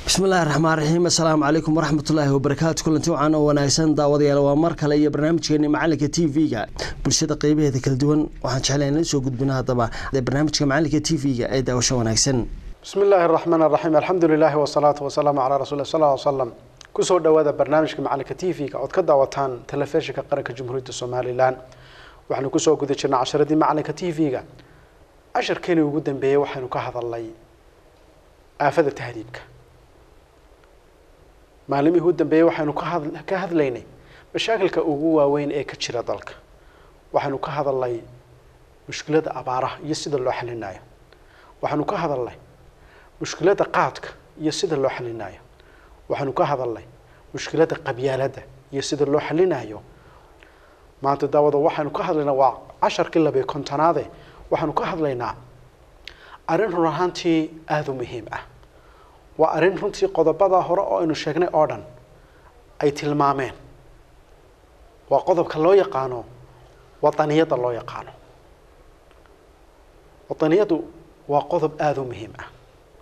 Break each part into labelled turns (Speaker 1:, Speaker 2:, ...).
Speaker 1: bismillahi raxmaan raxiim assalaamu calaykum waraxmatullaahi wabarakaatu kulanti wacan oo wanaagsan daawadayaal waa mar kale iyo barnaamijkeeni macalinka t v-ga bulshada qeybaheeda kala duwan waxaan jeclay inla soo gudbino haddaba barnaamijka macalinka t v-ga ee daawasho wanaagsan
Speaker 2: bismi illaahi araxmaan araxiim alxamdu lilaahi wasalaatu wasalaamu calaa rasuuli sal ll slam kusoo dhowaada barnaamijka macalinka t v-ga ood ka daawataan telefishinka qaranka jamhuuriyadda somalilan waxaanu kusoo guda jirnay casharadii macalinka t v-ga casharkeenii ugu dambeeyey waxaynu ka hadalnay aafada tahriibka maalimihii u dambeeyey waxaynu ka hadlaynay mashaakilka ugu waaweyn ee ka jira dalka waxaynu ka hadalnay mushkilada abaaraha iyo sida loo xalinayo waxaynu ka hadalnay mushkilada qaadka iyo sida loo xalinayo waxaynu ka hadalnay mushkilada qabyaaladda iyo sida loo xalinayo maanta daawada waxaynu ka hadlaynaa waa casharkii labiyo kontonaade waxaanu ka hadlaynaa arrin run ahaantii aada u muhiim ah waa arrin runtii qodobada hore oo aynu sheegnay oo dhan ay tilmaameen waa qodobka loo yaqaano wadaniyadda loo yaqaano wadaniyaddu waa qodob aada u muhiim ah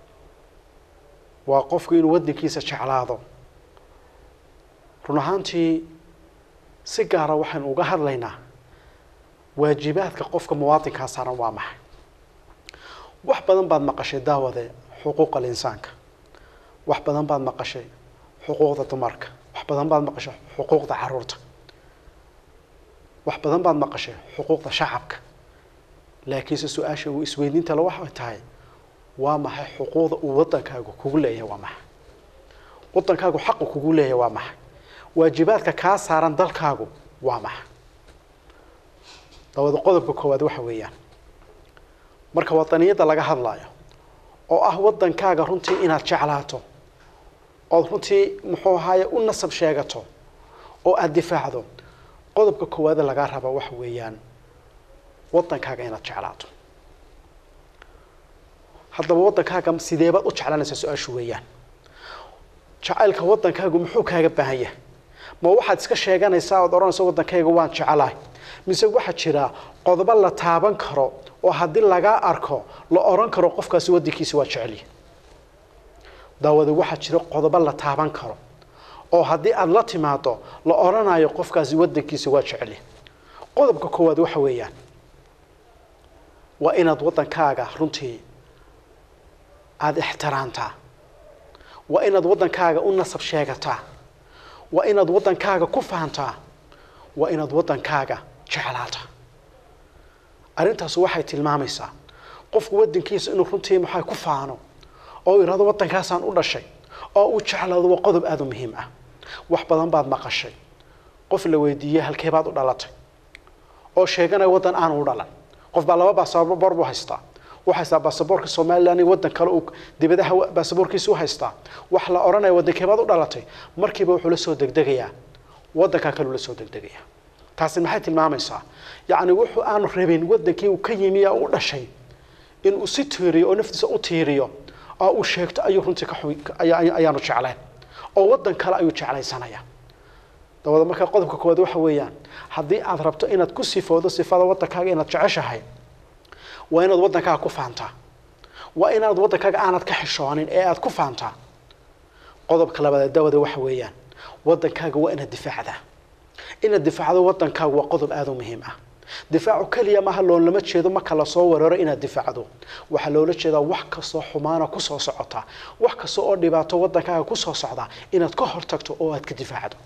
Speaker 2: waa qofku inuu waddankiisa jeclaado run ahaantii si gaara waxaynu uga hadlaynaa waajibaadka qofka muwaadinkaa saaran waa maxay wax badan baad maqashay daawade xuquuqa linsaanka wax badan baad maqashay xuquuqda dumarka wax badan baad maqashay xuquuqda caruurta wax badan baad maqashay xuquuqda shacabka laakiinse su-aasha uu isweydiinta le waxay tahay waa maxay xuquuqda uu waddankaagu kugu leeyahay waa maxay waddankaagu xaqu kugu leeyahay waa maxay waajibaadka kaa saaran dalkaagu waa maxay dabada qodobka koowaad waxa weeyaan marka wadaniyadda laga hadlayo oo ah waddankaaga runtii inaad jeclaato ood runtii muxuu ahaaye u nasab sheegato oo aada difaacdo qodobka koowaade lagaa raba waxa weeyaan waddankaaga inaad jeclaato haddaba waddankaaga sideebaad u jeclanaysaa su-aashu weeyaan jacaylka waddankaagu muxuu kaaga baahan yahay ma waxaad iska sheeganaysaa ood odhanaysa waddankayga waan jecelahay mise waxaa jira qodobo la taaban karo oo haddii lagaa arko la odhan karo qofkaasi waddankiisa waa jeceliya daawada waxaa jira qodobo la taaban karo oo haddii aada la timaado la odhanayo qofkaasi waddankiisa waa jeceliya qodobka koowaad waxa weeyaan waa inaad waddankaaga runtii aada ixtiraamtaa waa inaad waddankaaga u nasab sheegataa waa inaad waddankaaga ku fahantaa waa inaad waddankaaga jeclaata arrintaas waxay tilmaamaysaa qofku waddankiisa inuu runtii maxay ku faano oo yidhahdo waddankaasaan u dhashay oo uu jeclaado waa qodob aada u muhiim ah wax badan baad maqashay qof la weydiiyey halkee baad u dhalatay oo sheeganaya waddan aanu u dhalan qof baa laba baasaboor buu haystaa u haystaa baasaboorka somalilan iyo waddan kale uu dibadaha baasaboorkiisa u haystaa wax la odhanaya waddankee baad u dhalatay markiiba wuxuu la soo degdegayaa waddankaa kale uu la soo degdegayaa taasi maxay tilmaamaysaa yacni wuxuu aanu rabin waddankii uu ka yimi u dhashay inuu si tiiriyo oo naftiisa u tiiriyo oo uu sheegto ayuu runtii kayaanu jeclayn oo waddan kale ayuu jeclaysanaya dabada markaa qodobka koowaad waxa weeyaan haddii aad rabto inaad ku sifoodo sifada waddankaaga inaad jeceshahay waa inaad waddankaaga ku faantaa waa inaad waddankaaga aanad ka xishoonin ee aad ku faantaa qodobka labaad dawada waxa weeyaan waddankaaga waa inaad difaacdaa inaad difaacdo waddankaagu waa qodob aada u muhiim ah difaacu keliya maaha loolama jeedo marka lasoo weeraro inaad difaacdo waxaa loola jeedaa wax kastoo xumaana kusoo socota wax kasta oo dhibaato waddankaaga kusoo socda inaad ka hortagto oo aad ka difaacdo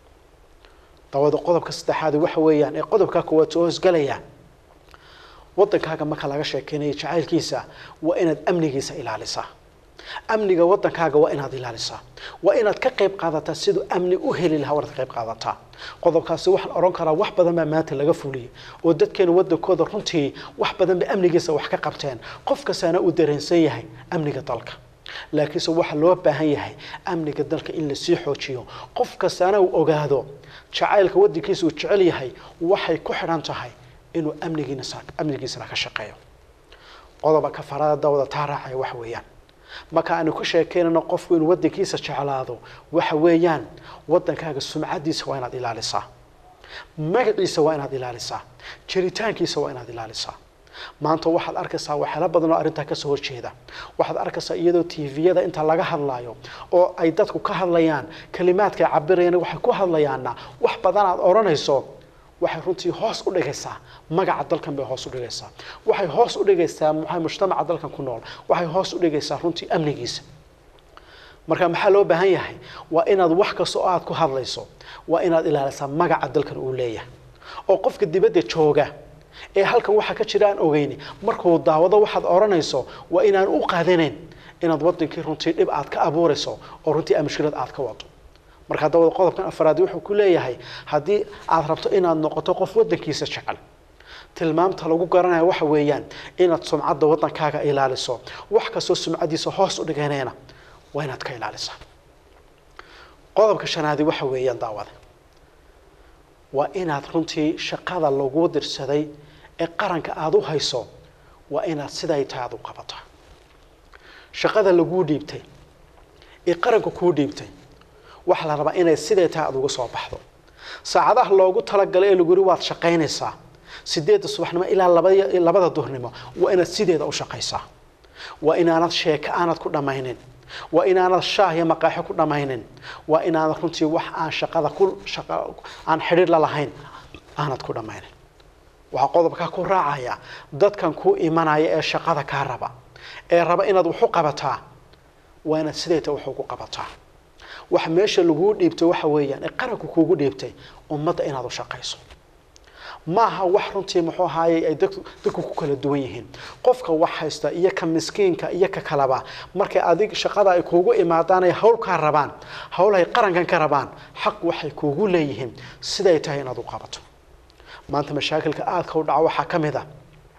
Speaker 2: dabada qodobka saddexaad waxa weeyaan ee qodobkaa koowaad soo hoosgalaya waddankaaga marka laga sheekeynayo jacaylkiisa waa inaad amnigiisa ilaalisaa amniga waddankaaga waa inaad ilaalisaa waa inaad ka qayb qaadataa siduu amni u heli lahaa waad ka qayb qaadataa qodobkaasi waxaan odhan karaa wax badan baa maanta laga fuliyay oo dadkeena waddankooda runtii wax badan bay amnigiisa wax ka qabteen qof kastaana uu dareensan yahay amniga dalka laakiinse waxaa loo baahan yahay amniga dalka in lasii xoojiyo qof kastaana uu ogaado jacaylka waddankiisa uu jecel yahay waxay ku xidhan tahay inuu amnigiina amnigiisana ka shaqeeyo qodoba kafarada dawda taa raacaya waxa weeyaan marka aanu ku sheekeynano qofku inuu waddankiisa jeclaado waxa weeyaan waddankaaga sumcaddiisa waa inaad ilaalisaa magaciisa waa inaad ilaalisaa jiritaankiisa waa inaad ilaalisaa maanta waxaad arkaysaa waxyaalo badan oo arrintaa kasoo horjeeda waxaad arkaysaa iyadoo tviyada inta laga hadlayo oo ay dadku ka hadlayaan kalimaadka ay cabirayaan waxay ku hadlayaanna wax badan aad odhanayso waxay runtii hoos u dhigaysaa magaca dalkan bay hoos u dhigaysaa waxay hoos u dhigaysaa maxay mujtamaca dalkan ku nool waxay hoos u dhigaysaa runtii amnigiisa marka maxaa loo baahan yahay waa inaad wax kasta oo aad ku hadlayso waa inaad ilaalisaa magaca dalkan uu leeyahay oo qofka dibadda jooga ee halkan waxa ka jira aan ogeyni markuu daawado waxaad odhanayso waa inaan u qaadanayn inaad wadankii runtii dhib aad ka abuurayso oo runtii mushkilad aad ka wado marka dawada qodobkan afraad wuxuu ku leeyahay haddii aad rabto inaad noqoto qof wadankiisa jecel tilmaamta lagu garanayo waxa weeyaan inaad sumcadda wadankaaga ilaaliso wax kastoo sumcadiisa hoos u dhiganayna waa inaad ka ilaalisaa qodobka shanaadi waxa weeyaan daawada waa inaad runtii shaqada lagu dirsaday ee qaranka aada u hayso waa inaad siday tahay aada u qabataa shaqada laguu dhiibtay ee qaranka kuu dhiibtay waxaa la rabaa inay siday tahay aada uga soo baxdo saacadaha loogu talagalay ee lagu yiri waad shaqaynaysaa sideedda subaxnimo ilaa labada labada duhurnimo waa inaad sideeda u shaqaysaa waa inaanad sheeko aanad ku dhammaynin waa inaanad shaah iyo maqaaxo ku dhammaynin waa inaanad runtii wax aan shaqada ku shaqa aan xidhiir la lahayn aanad ku dhammaynin waxaa qodobkaa ku raacaya dadkan kuu imanaya ee shaqada kaa raba ee raba inaad wax u qabataa waa inaad sideeta wax ugu qabataa wax meesha laguu dhiibtay waxa weeyaan ee qaranku kuugu dhiibtay ummadda inaad u shaqayso maaha wax runtii muxuu ahaayey ay dadku dadku ku kala duwan yihiin qofka wax haysta iyo ka miskiinka iyo ka kalaba markay adig shaqada ay kuugu imaadaan ay hawl kaa rabaan hawl ay qarankan ka rabaan xaq waxay kuugu leeyihiin siday tahay inaad u qabato maanta mashaakilka aadka u dhaco waxaa ka mid a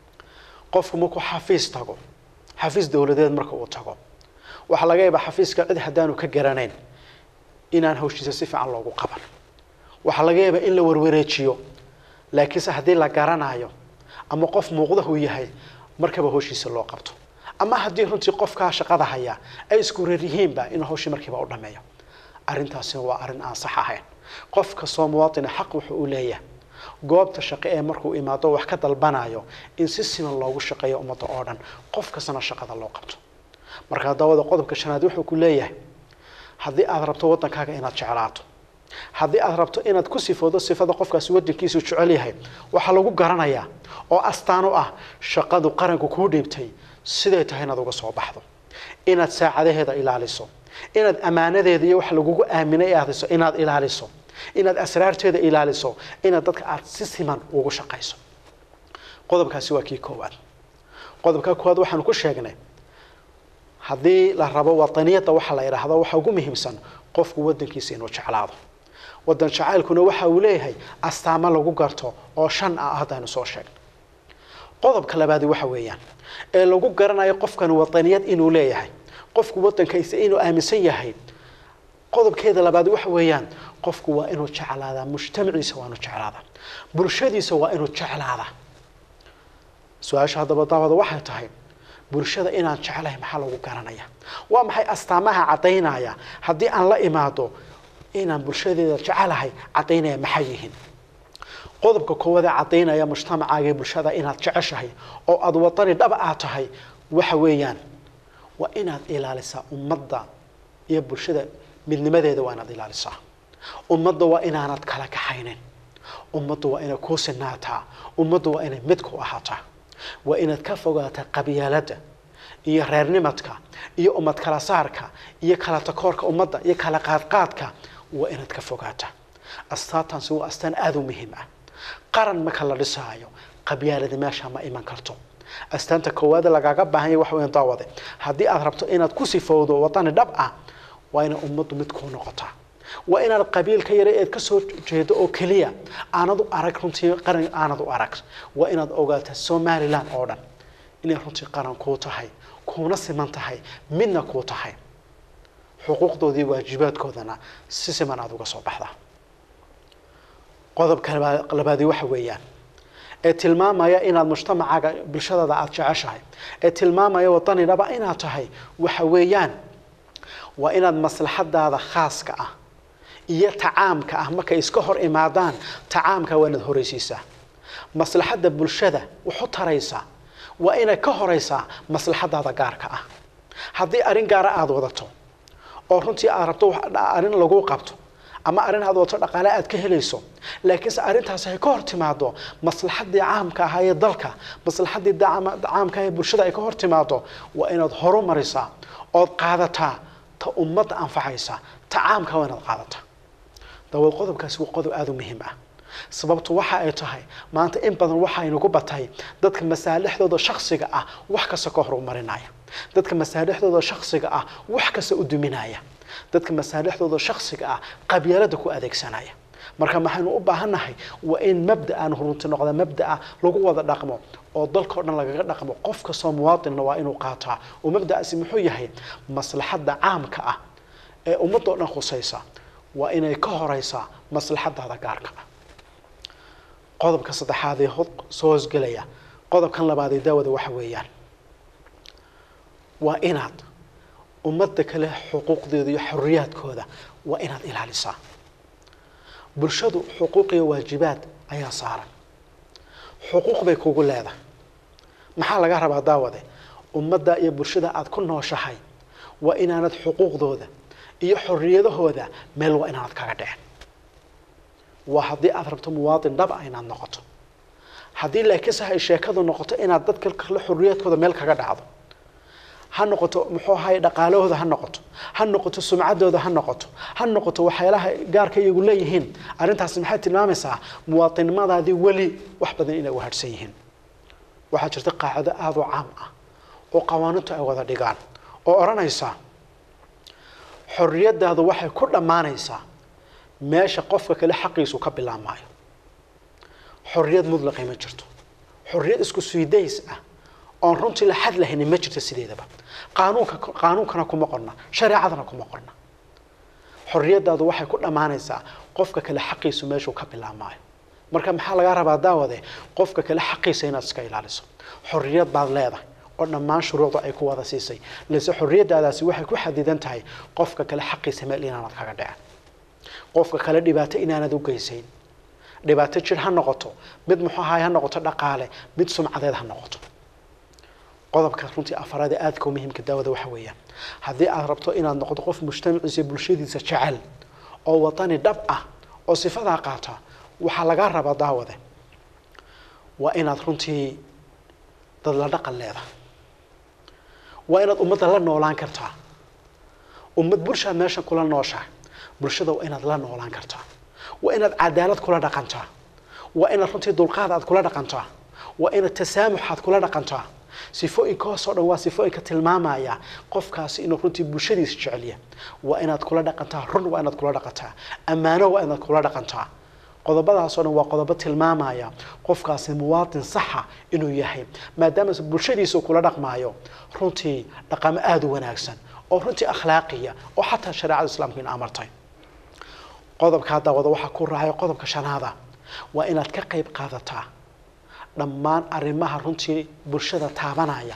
Speaker 2: qofku markuu xafiis tago xafiis dowladeed marka uu tago waxaa laga yaabaa xafiiska cid haddaanu ka garanayn inaan hawshiisa si fiican loogu qaban waxaa laga yaabaa in la warwareejiyo laakiinse haddii la garanayo ama qof muuqda uu yahay markaba hawshiisa loo qabto ama haddii runtii qofkaa shaqada haya ay isku reer yihiinba inuu hawshii markiiba u dhameeyo arrintaasi waa arrin aan sax ahayn qof kastoo muwaadina xaq wuxuu u leeyahay goobta shaqo ee markuu imaado wax ka dalbanayo in si siman loogu shaqeeyo ummadda oo dhan qof kastana shaqada loo qabto markaa dawada qodobka shanaad wuxuu ku leeyahay haddii aad rabto waddankaaga inaad jeclaato haddii aad rabto inaad ku sifoodo sifada qofkaasi wadankiisu jecel yahay waxaa lagu garanayaa oo astaan u ah shaqadu qaranku kuu dhiibtay siday tahay inaad uga soo baxdo inaad saacadaheeda ilaaliso inaad ammaanadeeda iyo wax lagugu aaminay aadiso inaad ilaaliso inaad asraarteeda ilaaliso inaad dadka aad si siman ugu shaqayso qodobkaasi waa kii koowaad qodobka koowaad waxaanu ku sheegnay haddii la rabo wadaniyadda waxa la yidhaahdo waxa ugu muhiimsan qofku wadankiisa inuu jeclaado wadan jacaylkuna waxa uu leeyahay astaamo lagu garto oo shan ah haddaynu soo sheegno qodobka labaadi waxa weeyaan ee lagu garanayo qofkan wadaniyad inuu leeyahay qofku wadankiisa inuu aaminsan yahay qodobkeeda labaad waxa weeyaan qofku waa inuu jeclaadaa mujtamaciisa waa inuu jeclaadaa bulshadiisa waa inuu jeclaadaa su-aasha haddaba daawada waxay tahay bulshada inaan jeclahay maxaa lagu garanaya waa maxay astaamaha caddaynaya haddii aan la imaado inaan bulshadeeda jecelahay caddaynaya maxay yihiin qodobka koowaad ee caddaynaya mujtamacaaga bulshada inaad jeceshahay oo aada wadani dhaba aad tahay waxa weeyaan waa inaad ilaalisaa ummadda iyo bulshada midnimadeeda waa inaad ilaalisaa ummadda waa inaanad kala kaxaynin ummadda waa inay kuu sinaataa ummadda waa inay mid ku ahaataa waa inaad ka fogaataa qabyaaladda iyo reernimadka iyo ummad kala saarka iyo kala takoorka ummadda iyo kala qaadqaadka waa inaad ka fogaataa astaantaasi waa astaan aada u muhiim ah qaran marka la dhisaayo qabyaalada meesha ma iman karto astaanta koowaade lagaaga baahan yahay waxa weyan daawade haddii aad rabto inaad ku sifowdo wadani dhab ah waa inay ummaddu mid kuu noqotaa waa inaad qabiilka yare eed ka soo jeedo oo keliya aanad u arag runtii qaran aanad u arag waa inaad ogaataa somalilan oo dhan inay runtii qaran kuu tahay kuuna siman tahay midna kuu tahay xuquuqdoodii waajibaadkoodana si siman aada uga soo baxdaa qodobka labaadi waxa weeyaan ee tilmaamaya inaad mujtamacaaga bulshadaada aada jeceshahay ee tilmaamaya wadanidhaba inaad tahay waxa weeyaan waa inaad maslaxadaada khaaska ah iyo tacaamka ah markay iska hor imaadaan tacaamka waa inaad horeysiisaa maslaxadda bulshada wuxu taraysaa waa inay ka horeysaa maslaxadaada gaarka ah haddii arrin gaara aada wadato oo runtii aad rabto arrin lagu qabto ama arrin aad wadato dhaqaale aad ka helayso laakiinse arrintaasi ay ka hor timaado maslaxadii caamka ahaa ee dalka maslaxadii caamka ah ee bulshada ay ka hor timaado waa inaad horumarisaa ood qaadataa ta ummadda anfacaysa ta caamka waa inaad qaadataa dabaed qodobkaasi waa qodob aada u muhiim ah sababtu waxa ay tahay maanta in badan waxa aynagu batay dadka masaalixdooda shaksiga ah wax kasta ka horumarinaya dadka masaalixdooda shaksiga ah wax kasta u duminaya dadka masaalixdooda shaksiga ah qabyaalada ku adeegsanaya marka maxaynu u baahannahay waa in mabda'an runti noqda mabda'a lagu wada dhaqmo oo dalkao dhan lagaga dhaqmo qof kastoo muwaadinna waa inuu qaataa oo mabda'aasi muxuu yahay maslaxadda caamka ah ee ummadoo dhan khusaysa waa inay ka horeysaa maslaxadaada gaarka ah qodobka saddexaad ee soo hosgelaya qodobkan labaad ee daawada waxa weeyaan waa inaad ummadda kale xuquuqdeeda iyo xorriyaadkooda waa inaad ilaalisaa bulshadu xuquuq iyo waajibaad ayaa saaran xuquuq bay kugu leedahay maxaa laga rabaa daawade ummadda iyo bulshada aada ku nooshahay waa inaanad xuquuqdooda iyo xorriyadahooda meel waa inaanad kaga dhicin waa haddii aada rabto muwaadin dhaba inaad noqoto haddii laakiinse ay sheekadu noqoto inaad dadka kale xorriyaadkooda meel kaga dhacdo ha noqoto muxuu ahay dhaqaalahooda ha noqoto ha noqoto sumcaddooda ha noqoto ha noqoto waxyaalaha gaarka iyagu leeyihiin arrintaasi maxay tilmaamaysaa muwaadinnimadaadii weli wax badan inay wahadhsan yihiin waxaa jirta qaacido aada u caam ah oo qawaaniintu ay wada dhigaan oo odhanaysa xorriyadaadu waxay ku dhammaanaysaa meesha qofka kale xaqiisu ka bilaabmaayo xorriyad mudlaqay ma jirto xorriyad isku suidays ah oon runtii la xad lahaynin ma jirto sideedaba qaanuunka qaanuunkana kuma qorna shareecadana kuma qorna xorriyadaadu waxay ku dhammaanaysaa qofka kale xaqiisu meeshuu ka bilaabmaayo marka maxaa lagaa rabaa daawade qofka kale xaqiisa inaad iska ilaaliso xorriyad baad leedahay oo dhammaan shuruucda ay ku wada siisay lase xorriyadaadaasi waxay ku xadidan tahay qofka kale xaqiisa meel inaanad kaga dhicin qofka kale dhibaato inaanad u geysayn dhibaato jir ha noqoto mid muxuu ahaay ha noqoto dhaqaale mid sumcadeed ha noqoto qodobka runtii afaraad ee aadka u muhiimka daawada waxa weeyaan haddii aad rabto inaad noqoto qof mujtamaciisa bulshadiisa jecel oo wadani dhab ah oo sifadaa qaata waxaa lagaa rabaa daawade waa inaad runtii dad la dhaqan leedahay waa inaad ummadda la noolaan kartaa ummad bulshaad meeshan kula nooshahay bulshada waa inaad la noolaan kartaa waa inaad cadaalad kula dhaqantaa waa inaad runtii dulqaad aad kula dhaqantaa waa inaad tasaamux aad kula dhaqantaa sifooyinkahoos oo dhan waa sifooyinka tilmaamaya qofkaasi inuu runtii bulshadiisa jeceliya waa inaad kula dhaqantaa run waa inaad kula dhaqantaa ammaano waa inaad kula dhaqantaa qodobadaasoo dhan waa qodobo tilmaamaya qofkaasi muwaadin saxa inuu yahay maadaama bulshadiisa kula dhaqmaayo runtii dhaqamo aada u wanaagsan oo runtii akhlaaqiya oo xataa shareecada islaamku in amartay qodobkaa daawada waxaa ku raacay qodobka shanaada waa inaad ka qayb qaadataa dhammaan arrimaha runtii bulshada taabanaya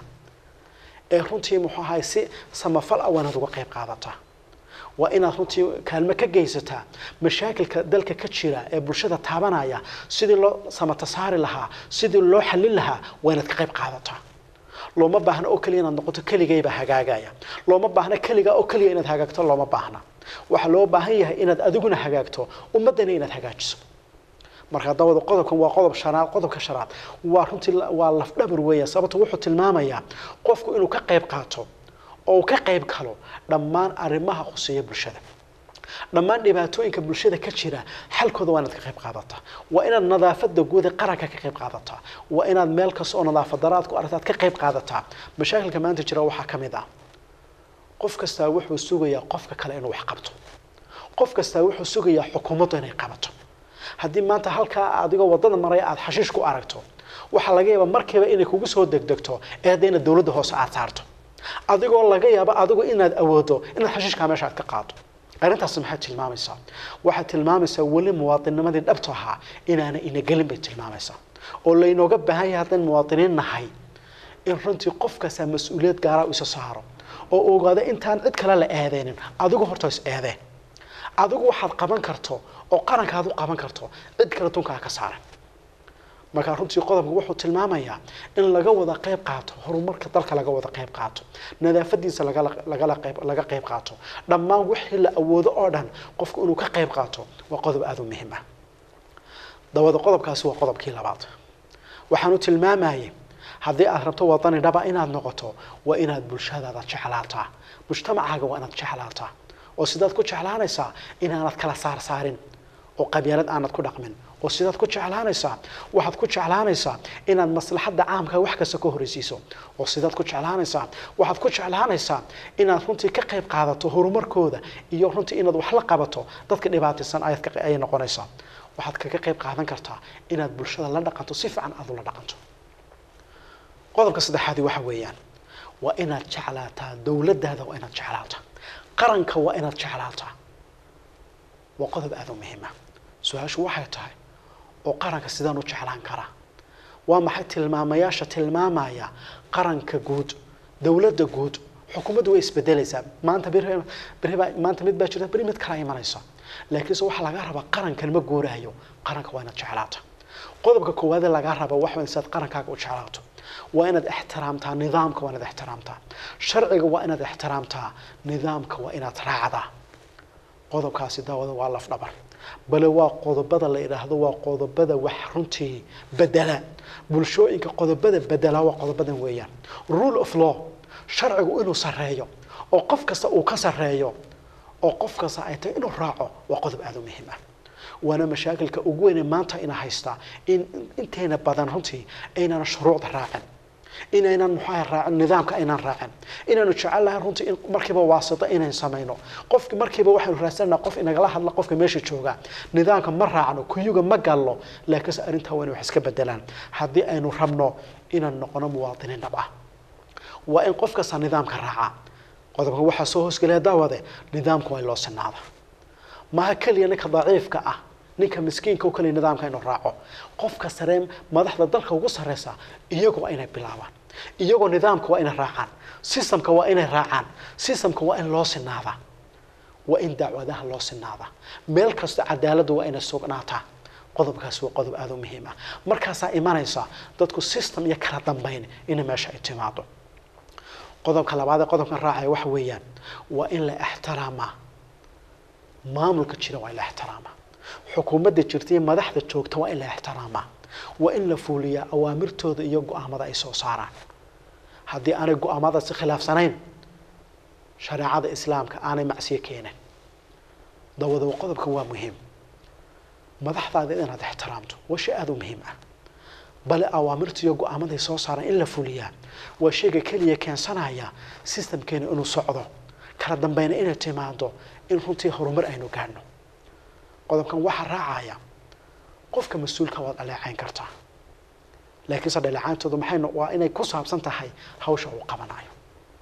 Speaker 2: ee runtii muxuu ahay si samafal ah waa inaad uga qayb qaadataa waa inaad runtii kaalmo ka geysataa mashaakilka dalka ka jira ee bulshada taabanaya sidii loo samata saari lahaa sidii loo xallin lahaa waa inaad ka qayb qaadataa looma baahna oo keliya inaad noqoto keligaybaa hagaagaya looma baahna keligaa oo keliya inaad hagaagto looma baahna waxaa loo baahan yahay inaad adiguna hagaagto ummaddana inaad hagaajiso marka dawada qodobkan waa qodob shanaad qodobka shanaad waa runtii waa lafdhabar weeya sababto wuxuu tilmaamayaa qofku inuu ka qayb qaato oo uu ka qayb galo dhammaan arrimaha khuseeya bulshada dhammaan dhibaatooyinka bulshada ka jira xalkooda waa inaad ka qayb qaadataa waa inaad nadaafada guud ee qaranka ka qayb qaadataa waa inaad meel kasta oo nadaafad daraad ku aragtaad ka qayb qaadataa mashaakilka maanta jira waxaa ka mid ah qof kastaa wuxuu sugayaa qofka kale inuu wax qabto qof kastaa wuxuu sugayaa xukuumaddu inay qabato haddii maanta halkaa adigoo wadada maraya aada xashiish ku aragto waxaa laga yaabaa markiiba inay kugu soo degdegto ee haddayna dowladda hoose aada saarto adigoo laga yaabo adigu inaad awoodo inaad xashiishkaa meesha aad ka qaado arrintaasi maxay tilmaamaysaa waxay tilmaamaysaa weli muwaadinimadii dhabta ahaa inaana ina gelin bay tilmaamaysaa oo laynooga baahan yahay haddaan muwaadiniin nahay in runtii qof kastaa mas-uuliyad gaaraa u isa saaro oo ogaado intaan cid kale la eedeynin adigu horta is eedeen adigu waxaad qaban karto oo qarankaad u qaban karto cid kale tunkaa ka saaran markaa runtii qodobka wuxuu tilmaamayaa in laga wada qayb qaato horumarka dalka laga wada qayb qaato nadaafadiisa lagala lagala qayb laga qayb qaato dhammaan wixii la awoodo oo dhan qofku inuu ka qayb qaato waa qodob aada u muhiim ah dawada qodobkaasi waa qodobkii labaad waxaanu tilmaamayay haddii aad rabto wadani dhaba inaad noqoto waa inaad bulshadaada jeclaataa mujtamacaaga waa inaad jeclaataa oo sidaad ku jeclaanaysaa inaanad kala saarsaarin oo qabyaalad aanad ku dhaqmin oo sidaad ku jeclaanaysaa waxaad ku jeclaanaysaa inaad maslaxadda caamka wax kasta ka horreysiiso oo sidaad ku jeclaanaysaa waxaad ku jeclaanaysaa inaad runtii ka qayb qaadato horumarkooda iyo runtii inaad wax la qabato dadka dhibaataysan ayaad ka ayay noqonaysaa waxaad kaga qayb qaadan kartaa inaad bulshada la dhaqanto si fiican aad ula dhaqanto qodobka saddexaadi waxa weeyaan waa inaad jeclaataa dowladdaada waa inaad jeclaataa qaranka waa inaad jeclaataa waa qodob aada u muhiim ah su-aashu waxay tahay oo qaranka sidaan u jeclaan karaa waa maxay tilmaamayaasha tilmaamaya qaranka guud dowladda guud xukuumaddu way isbedelaysaa maanta beri beri baa maanta mid baa jirta beri mid kala imanaysa laakiinse waxaa laga rabaa qarankan ma guuraayo qaranka waa inaad jeclaata qodobka koowaadee lagaa raba waxa waa inaad qarankaaga u jeclaato waa inaad ixtiraamtaa nidaamka waa inaad ixtiraamtaa sharciga waa inaad ixtiraamtaa nidaamka waa inaad raacdaa qodobkaasi daawada waa laf dhabar bale waa qodobada la idhaahdo waa qodobada wax runtii bedela bulshooyinka qodobada bedela waa qodobadan weeyaan rule of law sharcigu inuu sareeyo oo qof kasta uu ka sareeyo oo qof kasta ay tahay inuu raaco waa qodob aada u muhiim ah waana mashaakilka ugu weyne maanta ina haystaa in inteena badan runtii aynaan shuruucda raacin inaynan muxuaha raacin nidaamka aynaan raacin inaanu jecel lahay runtii in markiiba waasito inayn samayno qofki markiiba waxaynu raadsanaa qof inagala hadla qofka meesha jooga nidaamka ma raacno kuyuga ma galno laakiinse arrintaa waa inay wax iska bedelaan haddii aynu rabno inaan noqono muwaadiniin dhab ah waa in qof kasta nidaamka raaca qodobka waxaa soo hoosgelaya daawade nidaamka waa in loo sinaada maha keliya ninka daciifka ah ninka miskiinka oo kaliya nidaamka inuu raaco qofka saree madaxda dalka ugu sarreysa iyagu waa inay bilaabaan iyagoo nidaamka waa inay raacaan systemka waa inay raacaan systemka waa in loo sinaadaa waa in dacwadaha loo sinaadaa meel kasta cadaaladda waa inay sugnaataa qodobkaasi waa qodob aada u muhiim ah markaasaa imanaysa dadku system iyo kala dambeyn inay meesha ay timaado qodobka labaad ee qodobkan raacaya waxa weeyaan waa in la ixtiraamaa maamulka jira waa in la ixtiraamaa xukuumadda jirta iyo madaxda joogta waa in la ixtiraamaa waa in la fuuliyaa awaamirtooda iyo go-aamada ay soo saaraan haddii aanay go-aamadaasi khilaafsanayn shareecada islaamka aanay macsiyo keenin dawadaba qodobkan waa muhiim madaxdaada inaad ixtiraamto waa shay aada u muhiim ah bale awaamirta iyo go-aamaday soo saaraan in la fuliyaa waa shayga keliya keensanaya systemkeena inuu socdo kala dambeyna inay timaado in runtii horumar aynu gaadhno qodobkan waxaa raacaya qofka mas-uulka waad dhaleecayn kartaa laakiinse dhaleecayntoodu maxay waa inay ku saabsan tahay hawsha uu qabanayo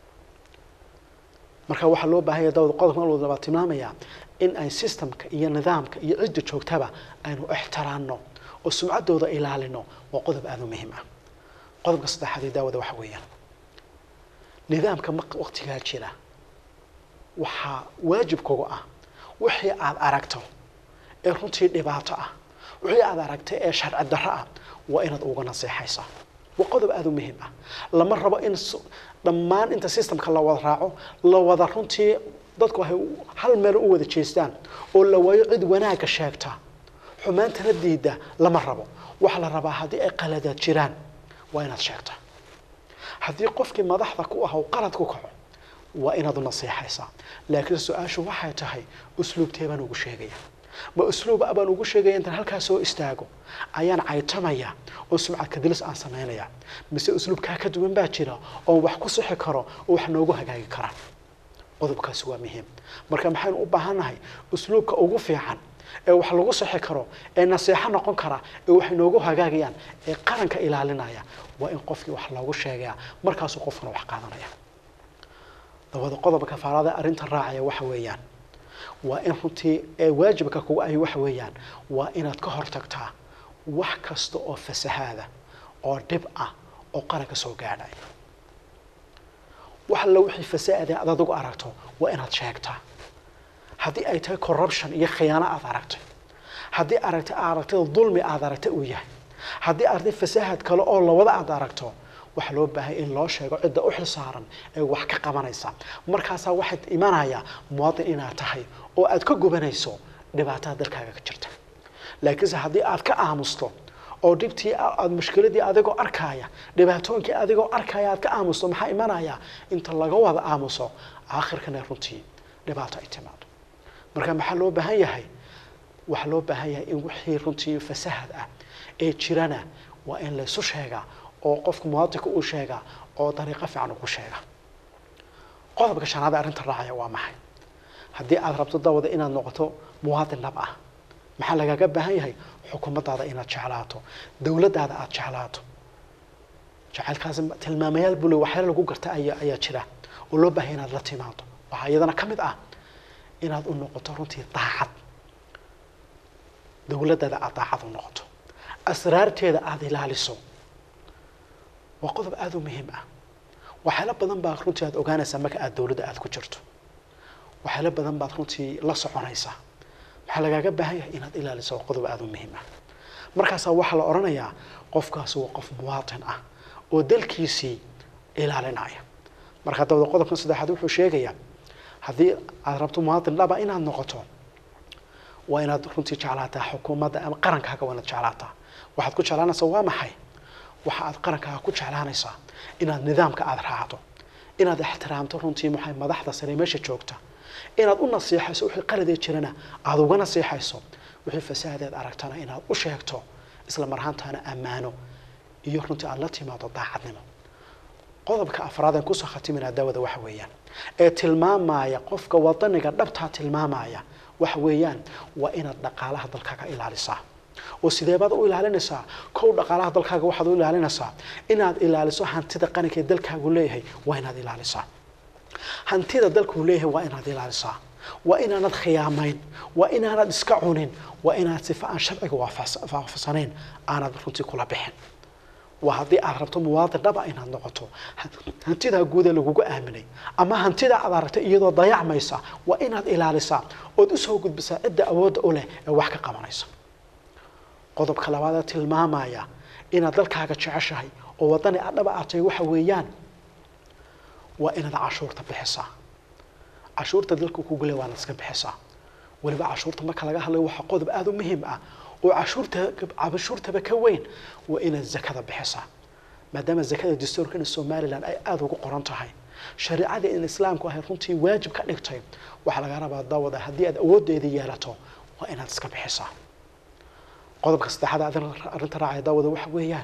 Speaker 2: marka waxaa loo baahanya dawda qodobkan labaa tilmaamayaa in ay systemka iyo nidaamka iyo cidda joogtaba aynu ixtiraanno oo sumcaddooda ilaalino waa qodob aada u muhiim ah qodobka saddexaad ee daawada waxa weeyaan nidaamka ma waqtigaa jira waxaa waajibkooga ah wixii aada aragto ee runtii dhibaato ah wixii aada aragtay ee sharci darro ah waa inaad uga naseexaysaa waa qodob aada u muhiim ah lama rabo in dhammaan inta systemka la wada raaco la wada runtii dadku ay hal meel u wada jeestaan oo la waayo cid wanaagga sheegta xumaantana diida lama rabo waxaa la rabaa haddii ay qaladaad jiraan waa inaad sheegtaa haddii qofkii madaxda ku ah uu qalad ku kaco waa inaad u naseexaysaa laakiin su-aashu waxay tahay usluubtee baan ugu sheegaya ma usluub baan ugu sheegaya intaan halkaa soo istaago ayaan caytamaya oo sumcad kadilis aan samaynaya mise usluubkaa ka duwan baa jira oon wax ku sixi karo oo wax noogu hagaagi karaan qodobkaasi waa muhiim marka maxaynu u baahannahay usluubka ugu fiican ee wax lagu sixi karo ee naseexo noqon kara ee wax inoogu hagaagayaan ee qaranka ilaalinaya waa in qofkii wax loogu sheegaya markaasuu qofkuna wax qaadanaya dabada qodobka kafaarada arrinta raacaya waxa weeyaan waa in runtii ee waajibka kugu ahi waxa weeyaan waa inaad ka hortagtaa wax kasta oo fasahaada oo dhib ah oo qaranka soo gaadhaya wax alla wixii fasaade aad adigu aragto waa inaad sheegtaa haddii ay tahay corruption iyo khiyaano aad aragtay haddii aragtay aragtida dulmi aad aragtay uu yahay haddii arday fasaahad kale oo lawada aad aragto waxaa loo baahay in loo sheego cidda u xilsaaran ee wax ka qabanaysa markaasaa waxaad imanaya muwaadin inaad tahay oo aad ka gubanayso dhibaatada dalkaaga ka jirta laakiinse haddii aad ka aamusto oo dhibtii aad mushkiladii adigoo arkaya dhibaatooyinkii adigoo arkaya aad ka aamusto maxaa imanaya inta laga wada aamuso aakhirkana runtii dhibaato ay timaado marka maxaa loo baahan yahay waxaa loo baahan yahay in wixii runtii fasahad ah ee jirana waa in laysu sheegaa oo qofka muwaadinka uu sheegaa oo dariiqo fiican ugu sheega qodobka shanaad ee arrinta raacaya waa maxay haddii aad rabto dawada inaad noqoto muwaadin dhab ah maxaa lagaga baahan yahay xukuumaddaada inaad jeclaato dowladdaada aada jeclaato jacaylkaasi tilmaamayaal bule waxyaala lagu garta ayaa ayaa jira oo loo baahaya inaad la timaado waxaa iyadana ka mid ah inaad u noqoto runtii daacad dowladdaada aada daacad u noqoto asraarteeda aada ilaaliso waa qodob aada u muhiim ah waxyaalo badan baa runtii aad ogaanaysaa marka aada dowladda aada ku jirto waxyaalo badan baad runtii la soconaysaa waxaa lagaaga baahan yahay inaad ilaaliso waa qodob aada u muhiim ah markaasaa waxaa la odhanayaa qofkaasi waa qof muwaatin ah oo dalkiisii ilaalinaya marka dabada qodobkan saddexaad wuxuu sheegayaa haddii aad rabto muwaatin dhaba inaad noqoto waa inaad runtii jeclaataa xukuumadda ama qarankaaga waa inaad jeclaataa waxaad ku jeclaanaysaa waa maxay waxa aad qarankaaga ku jeclaanaysaa inaad nidaamka aada raacdo inaad ixtiraamto runtii maxay madaxda sare meesha joogta inaad u nasiixayso wixii qaladee jirana aada uga nasiixayso wixii fasaadeed aragtana inaad u sheegto isla marhaantaana ammaano iyo runtii aada la timaado daacadnimo qodobka afraad aan kusoo khatiminaa daawada waxa weeyaan ee tilmaamaya qofka wadaniga dhabtaa tilmaamaya waxa weeyaan waa inaad dhaqaalaha dalkaaga ilaalisaa oo sideebaad u ilaalinaysaa kow dhaqaalaha dalkaaga waxaad u ilaalinaysaa inaad ilaaliso hantida qaranka ee dalkaagu leeyahay waa inaad ilaalisaa hantida dalkuu leeyahay waa inaad ilaalisaa waa inaanad khiyaamayn waa inaanad iska cunin waa inaad sifa aan sharciga waafaqsanayn aanad runtii kula bixin waa haddii aad rabto muwaadin dhaba inaad noqoto hantidaa guuda lagugu aaminay ama hantidaa aad aragtay iyadoo dayacmaysa waa inaad ilaalisaa ood usoo gudbisaa cidda awoodda u leh ee wax ka qabanaysa qodobka labaadee tilmaamaya inaad dalkaaga jeceshahay oo wadani aad dhaba aad tahay waxa weeyaan waa inaad cashuurta bixisaa cashuurta dalka kugu le waanaad iska bixisaa weliba cashuurta marka laga hadlayo waxaa qodob aada u muhiim ah oo cashuurta cashuurtaba ka weyn waa inaad zakada bixisaa maadaama zakada dastuurkana somalilan ay aada ugu qoran tahay shareicada in islaamku ahay runtii waajib ka dhigtay waxaa laga rabaa dawada haddii aad awoodeeda yeelato waa inaad iska bixisaa qodobka saddexaad arrinta raacaya daawada waxa weeyaan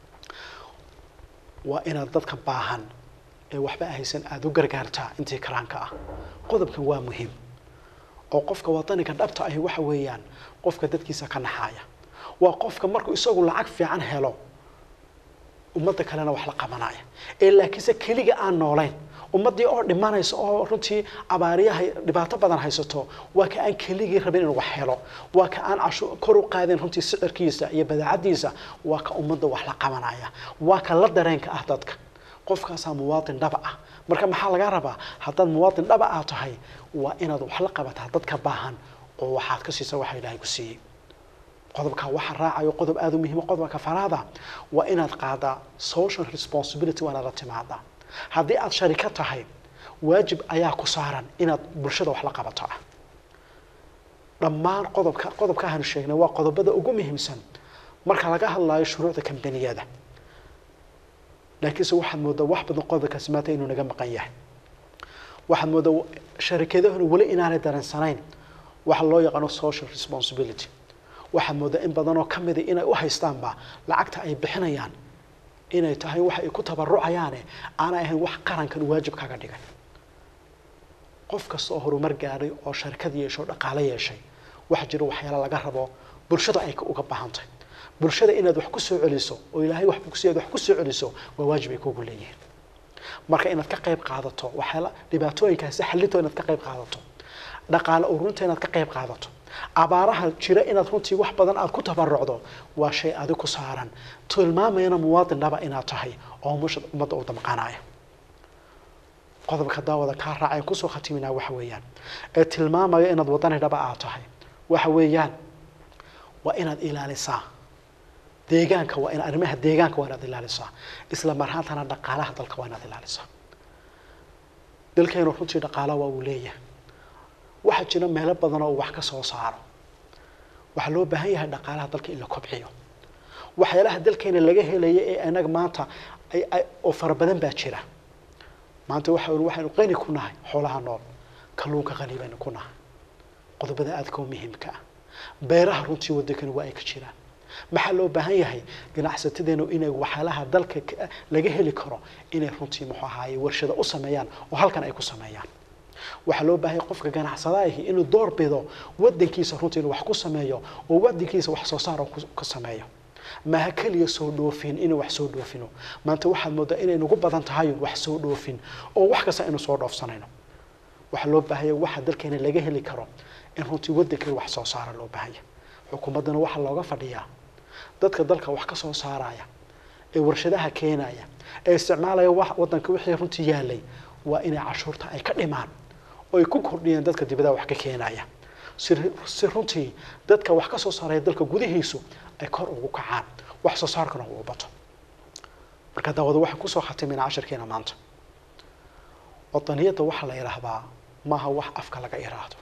Speaker 2: waa inaad dadka baahan ee waxba ahaysan aada u gargaartaa intii karaanka ah qodobkan waa muhiim oo qofka wadaniga dhabta ahi waxa weeyaan qofka dadkiisa ka naxaaya waa qofka markuu isagu lacag fiican helo ummadda kalena wax la qabanaya ee laakiinse keliga aan noolayn ummaddii oo dhimanaysa oo runtii abaariyaha dhibaato badan haysato waa ka aan keligii rabin inuu wax helo waa ka aan cashu kor u qaadeen runtii sicirkiisa iyo badaacadiisa waa ka ummadda wax la qabanaya waa ka la dareenka ah dadka qofkaasaa muwaadin dhaba ah marka maxaa laga rabaa haddaad muwaadin dhaba ah tahay waa inaad wax la qabataa dadka baahan oo waxaad ka siisa waxa ilaahay ku siiyey qodobka waxa raacayo qodob aada u muhiima qodobka faraada waa inaad qaadaa social responsibility waa inaad la timaadaa haddii aad sharika tahay waajib ayaa ku saaran inaad bulshada wax la qabato ah dhammaan qodobka qodobka aanu sheegnay waa qodobada ugu muhiimsan marka laga hadlayo shuruucda kambaniyada laakiinse waxaad moodaa wax badan qodobkaasi maanta inuu naga maqan yahay waxaad moodaa sharikadahuna weli inaanay dareensanayn waxa loo yaqaano social responsibility waxaad moodaa in badanoo ka mida inay u haystaanba lacagta ay bixinayaan inay tahay waxa ay ku tabarucayaane aanay ahayn wax qarankan waajib kaga dhigay qof kasta oo horumar gaadhay oo sharikad yeesho dhaqaale yeeshay waxa jira waxyaala laga rabo bulshada ay uga baahantahay bulshada inaad wax ku soo celiso oo ilaahay wax kusiiyaad wax ku soo celiso waa waajib ay kugu leeyihiin marka inaad ka qayb qaadato waxyaala dhibaatooyinkaasi xallintoo inaad ka qayb qaadato dhaqaale ururinta inaad ka qayb qaadato abaaraha jira inaad runtii wax badan aad ku tabarucdo waa shay adig ku saaran tilmaamayana muwaadin dhaba inaad tahay oo ummadda u damqanaya qodobka daawada kaa raacayn kusoo khatiminaa waxa weeyaan ee tilmaamaya inaad wadani dhaba aad tahay waxa weeyaan waa inaad ilaalisaa deegaanka waa in arrimaha deegaanka waa inaad ilaalisaa isla marhaantana dhaqaalaha dalka waa inaad ilaalisaa dalkeenu runtii dhaqaala waa uu leeyahay waxaa jira meelo badan oo wax ka soo saaro waxaa loo baahan yahay dhaqaalaha dalka in la kobciyo waxyaalaha dalkeena laga helaya ee anaga maanta ay ay oo fara badan baa jira maanta waxa waxaynu qani ku nahay xoolaha nool kalluunka qani baynu ku nahay qodobada aadka u muhiimka ah beeraha runtii waddankani waa ay ka jiraan maxaa loo baahan yahay ganacsatadeenu inay waxyaalaha dalka laga heli karo inay runtii muxuu ahaaye warshado u sameeyaan oo halkan ay ku sameeyaan waxaa loo baahan yahay qofka ganacsadaahi inuu door bido waddankiisa runtii inuu wax ku sameeyo oo waddankiisa wax soo saar ka sameeyo maaha keliya soo dhoofin inuu wax soo dhoofino maanta waxaad moodaa inay nagu badan tahay wax soo dhoofin oo wax kasta inuu soo dhoofsanayno waxaa loo baahanya waxa dalkeena laga heli karo in runtii waddankeena wax soo saara loo baahanya xukuumaddana waxaa looga fadhiyaa dadka dalka wax ka soo saaraya ee warshadaha keenaya ee isticmaalaya waddanka wixii runtii yaalay waa inay cashuurta ay ka dhimaan oo ay ku kordhiyeen dadka dibadaha wax ka keenaya si si runtii dadka wax ka soo saaraya dalka gudihiisu ay kor ugu kacaan wax soo saarkana uu bato marka daawada waxaan kusoo khatimayna cashirkeena maanta wadaniyadda waxaa la yidhaahdaa maaha wax afka laga iraahdo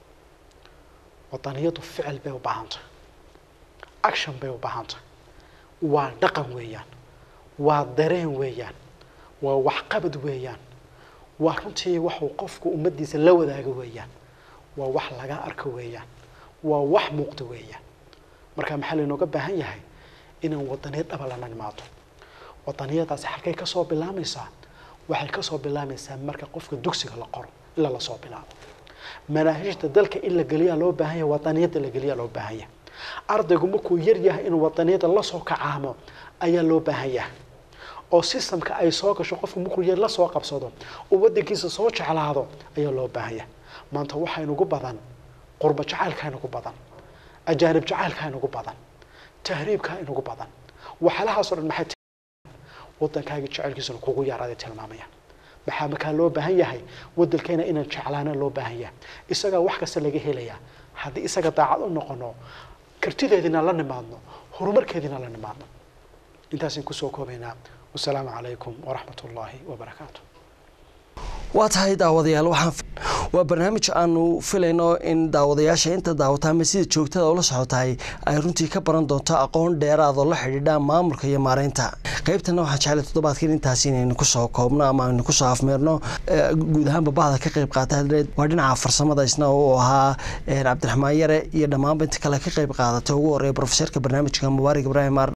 Speaker 2: wadaniyaddu ficil bay u baahantay action bay u baahantay waa dhaqan weeyaan waa dareen weeyaan waa waxqabad weeyaan waa runtii waxuu qofku ummaddiisa la wadaago weeyaan waa wax laga arko weeyaan waa wax muuqda weeyaan marka maxaa laynooga baahan yahay inaan wadaniyad dhaba lana imaado wadaniyadaasi halkay kasoo bilaamaysaa waxay kasoo bilaamaysaa marka qofka dugsiga la qoro ilaa lasoo bilaabo manaahijta dalka in la geliyaa loo baahan yahay wadaniyadda la geliyaa loo baahan yahay ardaygu markuu yar yahay inuu wadaniyadda lasoo kacaamo ayaa loo baahan yahay oo systemka ay soo gasho qofku markuu yar la soo qabsado oo waddankiisa soo jeclaado ayaa loo baahan yahay maanta waxaa inugu badan qurba jacaylkaa inugu badan ajaanib jacaylkaa inugu badan tahriibkaa inugu badan waxyaalahaasoo dhan maxay waddankaagii jecelkiisuna kugu yaaraaday tilmaamayaan maxaa markaa loo baahan yahay waddankeena inaan jeclaana loo baahan yahay isagaa wax kasta laga helayaa haddii isaga daacad u noqono kartideediina la nimaadno horumarkeediina la nimaadno intaasaan kusoo koobaynaa wasalaamu calaykum waraxmat ullaahi wabarakaatu
Speaker 1: waa tahay daawadayaal waxaan waa barnaamij aanu filayno in daawadayaasha inta daawata ama sida joogtada ula socotahay ay runtii ka baran doonto aqoon dheeraad oo la xidhiidha maamulka iyo maareynta qaybtana waxaan jeclay toddobaadkan intaas inaynu kusoo koobno ama aynu kusoo afmeerno guud ahaanba bahda ka qayb qaata waa dhinaca farsamada isna uu ahaa cabdiraxmaan yare iyo dhammaanba inta kale ka qayb qaadatay ugu horeeya profeserka barnaamijka mubaarak ibraahim